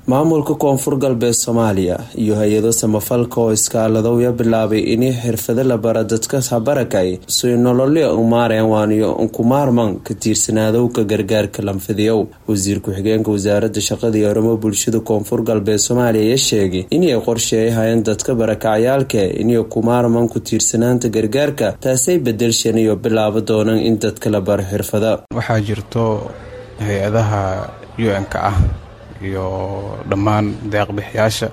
maamulka koonfur galbeed soomaaliya iyo hay-ado samafalka oo iskaaladowya bilaabay inay xirfado la bara dadka habarakay soy nololya umaareen waaniyo unkumaarman ka tiirsanaadowka gargaarka lanfidiyow wasiir ku-xigeenka wasaarada shaqada iyo arrimo bulshada koonfur galbeed soomaaliya ayaa sheegay inay qorsheeyahayeen dadka barakacyaalka inay kumaarman ku tiirsanaanta gargaarka taasay bedelshan iyo bilaabo doonaan in dadka la baro xirfada waxaa jirto hay-adaha u-n-ka ah iyo dhammaan deeqbixiyaasha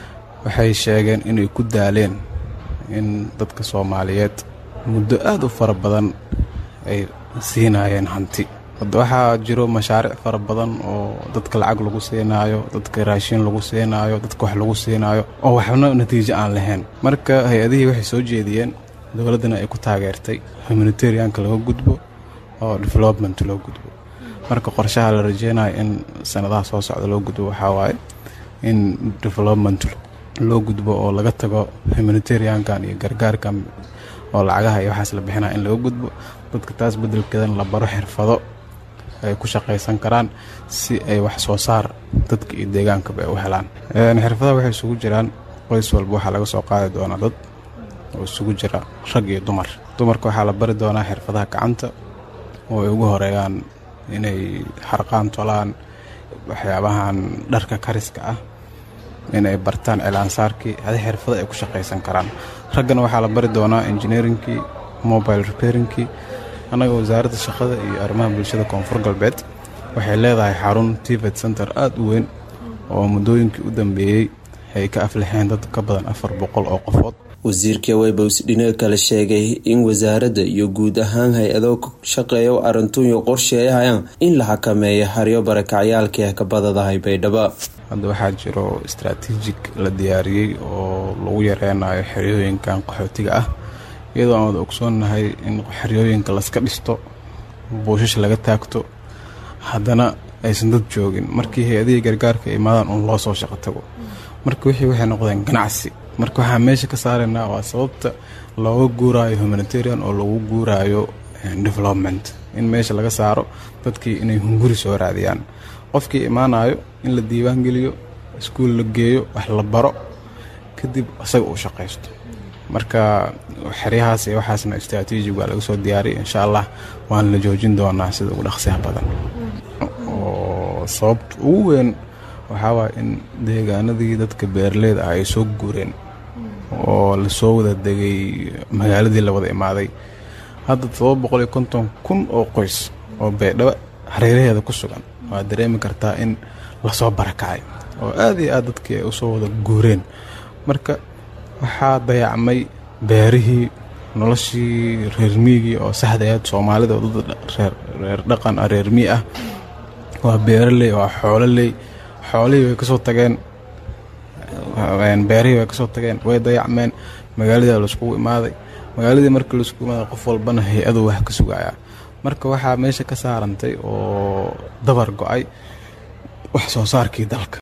waxay sheegeen inay ku daaleen in dadka soomaaliyeed muddo aada u fara badan ay siinayeen hanti waxaa jiro mashaariic fara badan oo dadka lacag lagu siinaayo dadka raashin lagu siinaayo dadka wax lagu siinaayo oo waxna natiijo aan lahayn marka hay-adihii waxay soo jeediyeen dowladdana ay ku taageertay humanitarianka laga gudbo oo development loo gudbo marka qorshaha la rajeynayo in sanadaha soo socda loo gudbo waxaa waaye in development loo gudbo oo laga tago humanitariankan iyo gargaarkan oo lacagaha iyo waxaas la bixinaya in laga gudbo dadka taas bedelkeedana la baro xirfado ay ku shaqaysan karaan si ay wax soo saar dadka iyo deegaankaba ay u helaan xirfadaha waxay isugu jiraan qoys walba waxaa laga soo qaadi doonaa dad oo isugu jira rag iyo dumar dumarka waxaa la bari doonaa xirfadaha gacanta oo ay ugu horeeyaan inay xarqaan tolaan waxyaabahan dharka kariska ah inay bartaan cilaansaarkii adi xirfado ay ku shaqaysan karaan raggana waxaa la bari doonaa engineeringkii mobile repairingkii annaga wasaaradda shaqada iyo arrimaha bulshada koonfur galbeed waxay leedahay xarun tivet center aada u weyn oo muddooyinkii u dambeeyey ay ka aflixeen dad ka badan afar boqol oo qofood wasiirka weybows dhinaga kale sheegay in wasaaradda iyo guud ahaan hay-ado shaqeeya arrintuyo qorsheeyahayaan in la xakameeyo haryo barakacyaalkii kabadadahay baydhabo hadda waxaa jiro istaraatiijig la diyaariyey oo lagu yareynayo xeryooyinkan qaxootiga ah iyadoo aan wada ogsoonnahay in xeryooyinka laska dhisto buushash laga taagto haddana aysan dad joogin markii hay-adihii gargaarka imaadaan uun loo soo shaqo tago marka wixii waxay noqdeen ganacsi marka waxaa meesha ka saaraynaa waa sababta looga guuraayo humanitarian oo lagu guuraayo development in meesha laga saaro dadkii inay hunguri soo raadiyaan qofkii imaanayo in la diiwaan geliyo iskuul la geeyo wax la baro kadib isaga uu shaqaysto marka xeryahaas iyo waxaasna istraatiijig waa laga soo diyaariyay insha allah waana la joojin doonaa sida ugu dhaqsiyaha badan oo sababta ugu weyn waxaa waaya in deegaanadii dadka beeraleyda ah ay soo guureen oo lasoo wada degay magaaladii la wada imaaday hadda todoba boqol iyo konton kun oo qoys oo baydhabo hareeraheeda ku sugan waad dareemi kartaa in lasoo barakacay oo aad iyo aad dadkii ay usoo wada guureen marka waxaa dayacmay beerihii noloshii reermiyigii oo saxdayaad soomaalida oo dad reer dhaqan ah reermiy ah waa beeraley waa xoololey xoolihii way kasoo tageen beerihii way kasoo tageen way dayacmeen magaaladii laiskugu imaaday magaaladii markii laiskugu imaaday qof walbana hay-adu wax ka sugayaa marka waxaa meesha ka saarantay oo dabar go-ay wax soo saarkii dalka